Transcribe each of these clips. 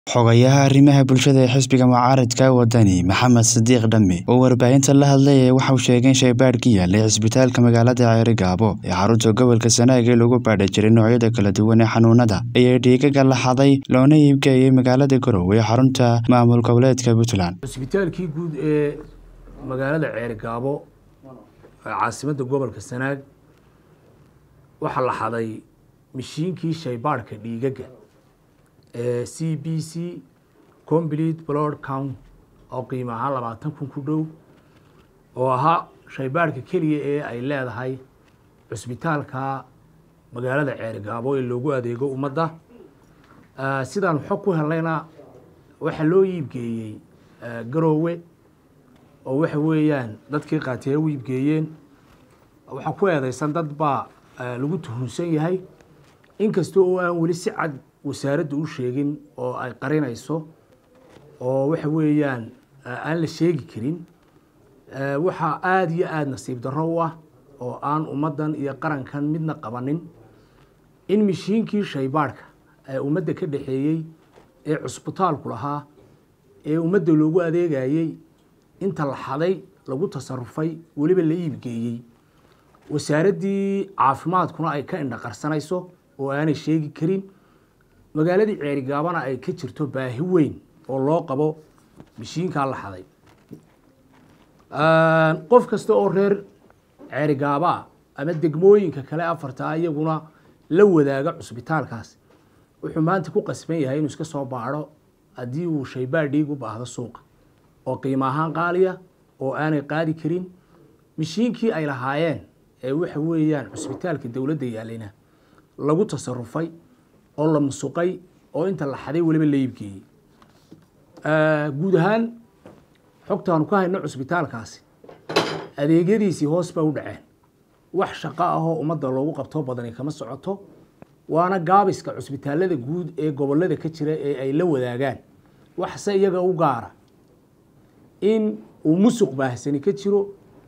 Xogayaha arrimaha bulshada ee xisbiga mucaaradka wadani Maxamed Sidiiq Dhame oo warbaahinta la hadlayay waxa uu sheegay in shaybaadh ka yaalay cisbitaalka magaalada Ceerigaabo ee xarunta gobolka Sanaag ee lagu baadhi jiray noocyada kala duwan ee xanuunada ayaa dhiigagga la xaday loona iibgeeyay magaalada Garowe ee xarunta maamul goboleedka Puntland cisbitaalkii guud ee magaalada Ceerigaabo ee caasimadda gobolka Sanaag waxaa la xaday mishiinkii shaybaadhka dhiigagga ee c b c complete blood count oo qiimo ahaan labaatan kun ku dhow oo ahaa shaybaadhka keliya ee ay leedahay cusbitaalka magaalada ceerigaabo ee loogu adeego ummadda sidaan xog ku helayna waxaa loo iibgeeyey garoowe oo waxa weeyaan dadkii qaatiyay u iibgeeyeen waxaa ku eedeysan dad baa lagu tuhunsan yahay inkasta oo aan weli si cad wasaaradda u sheegin oo ay qarinayso oo waxa weeyaan aan la sheegi karin waxaa aada iyo aada nasiib darro u ah oo aan ummaddan iyo qarankan midna qabanin in mishiinkii shaybaadhka ee ummadda ka dhexeeyey ee cusbitaalku lahaa ee ummadda loogu adeegayey inta la xaday lagu tasarufay weliba la iibgeeyey wasaaraddii caafimaadkuna ay ka indhaqarsanayso oo aanay sheegi karin magaaladii ceerigaabana ay ka jirto baahi weyn oo loo qabo mishiinkaa la xaday qof kasta oo reer ceerigaabaa ama degmooyinka kale afartaa iyaguna la wadaaga cusbitaalkaas wuxuu maanta ku qasban yahay inuu iska soo baadho haddii uu shaybaadh dhiig u baahdo suuqa oo qiimo ahaan qaaliya oo aanay qaadi karin mishiinkii ay lahaayeen ee waxa weeyaan cusbitaalka dowladda yaalayna lagu tasarufay oo la musuqay oo inta la xaday weliba la iibgeeyey guud ahaan xogtaanu ka hayno cusbitaalkaasi adeegyadiisii hoos ba u dhaceen wax shaqo ahoo ummadda loogu qabto badani kama socoto waana gaabiska cusbitaalada guud ee gobolada ka jira ee ay la wadaagaan waxse iyaga u gaara in uu musuq baahsani ka jiro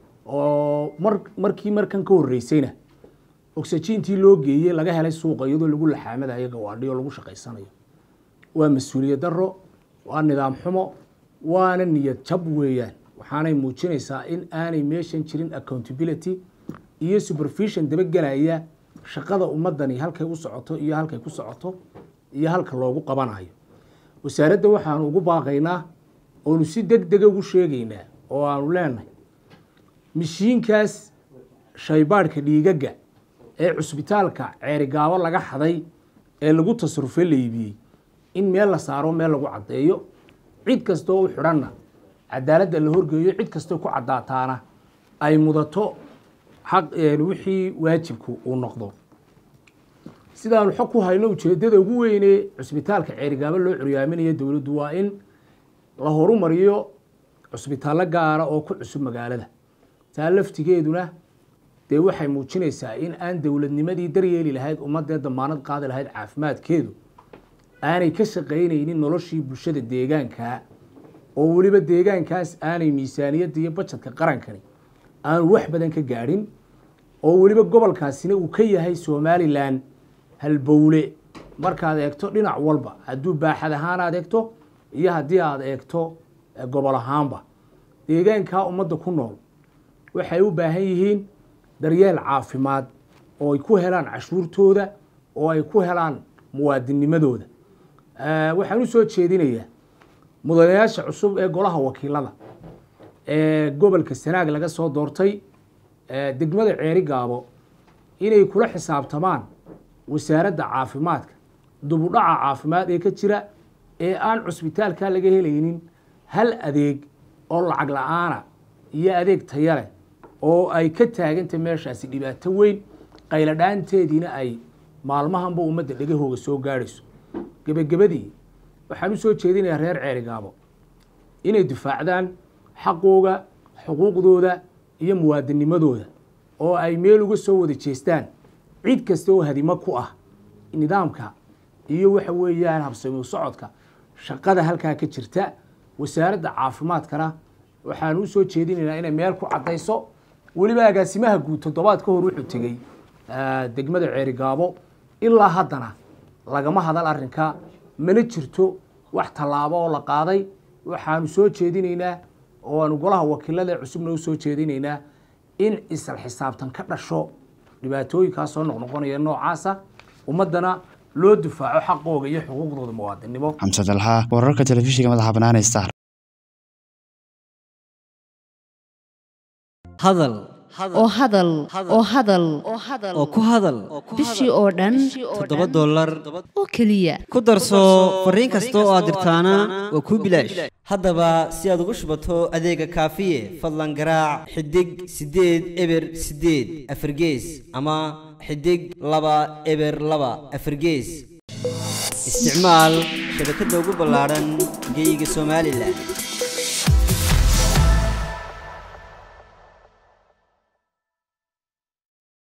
oo mar markii markan ka horreysayna oxygentii loo geeyey laga helay suuqa iyadoo lagu laxaamadayo gawaadhi oo lagu shaqaysanayo waa mas-uuliyad darro waa nidaam xumo waana niyad jab weeyaan waxaanay muujinaysaa in aanay meeshan jirin accountability iyo supervision dabagelaya shaqada ummadani halkay u socoto iyo halkay ku socoto iyo halka loogu qabanayo wasaaradda waxaanu ugu baaqaynaa oonu si deg dega ugu sheegaynaa oo aanu leenahay mishiinkaas shaybaadhka dhiigagga ee cusbitaalka ceerigaabo laga xaday ee lagu tasarufay la iibiyey in meel la saaro meel lagu caddeeyo cid kastoo u xidhanna cadaaladda la horgeeyo cid kastoo ku caddaataana ay mudato xaq wixii waajibku uu noqdo sidaanu xog ku hayno ujeeddada ugu weynee cusbitaalka ceerigaabo loo curyaaminayo dowladdu waa in la horumariyo cusbitaallo gaara oo ku cusub magaalada taa laftigeeduna dee waxay muujinaysaa in aan dowladnimadii daryeeli lahayd ummadee damaanad qaadi lahayd caafimaadkeedu aanay ka shaqaynaynin noloshii bulshada deegaankaa oo weliba deegaankaas aanay miisaaniyadda iyo bajadka qarankani aanu wax badan ka gaadhin oo weliba gobolkaasina uu ka yahay somalilan halbowle markaad eegto dhinac walba hadduu baaxad ahaan aad eegto iyo haddii aad eegto gobol ahaanba deegaankaa ummadda ku nool waxay u baahan yihiin daryeel caafimaad oo ay ku helaan cashuurtooda oo ay ku helaan muwaadinnimadooda waxaan u soo jeedinayaa mudanayaasha cusub ee golaha wakiilada ee gobolka sanaag laga soo doortay degmada ceerigaabo inay kula xisaabtamaan wasaaradda caafimaadka dubudhaca caafimaad ee ka jira ee aan cusbitaalka laga helaynin hal adeeg oo lacag la-aana iyo adeeg taya leh oo ay ka taagantay meeshaasi dhibaato weyn qayladhaanteediina ay maalmahanba ummadda dhegahooga soo gaadhayso gebagabadii waxaan u soo jeedinayaa reer ceerigaabo inay difaacdaan xaqooga xuquuqdooda iyo muwaadinimadooda oo ay meel uga soo wada jeestaan cid kasta oo hadimo ku ah nidaamka iyo waxa weeyaan habsami socodka shaqada halkaa ka jirta wasaaradda caafimaadkana waxaan u soo jeedinaynaa inay meel ku caddayso weliba agaasimaha guud toddobaad ka hor wuxuu tegey degmada ceerigaabo ilaa haddana lagama hadal arrinka mana jirto wax tallaabo oo la qaaday waxaanu soo jeedinaynaa oo aanu golaha wakiilada cusubna u soo jeedinaynaa in isla xisaabtan ka dhasho dhibaatooyinkaas soo noqnoqonaya noocaasa ummaddana loo difaaco xaqooga iyo xuquuqdooda muwaadinimo xamse dalxa wararka telefishinka madaxa bannaan ee star hadal oo hadal oo hadal oo ku hadal bishii oo dhan toddoba dollar oo keliya ku darso fariin kasta oo aad dirtaana waa kuu bilaash haddaba si aad ugu shubato adeega kaafiye fadlan garaac xidig siddeed eber siddeed afargees ama xidig laba eber laba afargees isticmaal shabakadda ugu ballaadhan geyga somalilan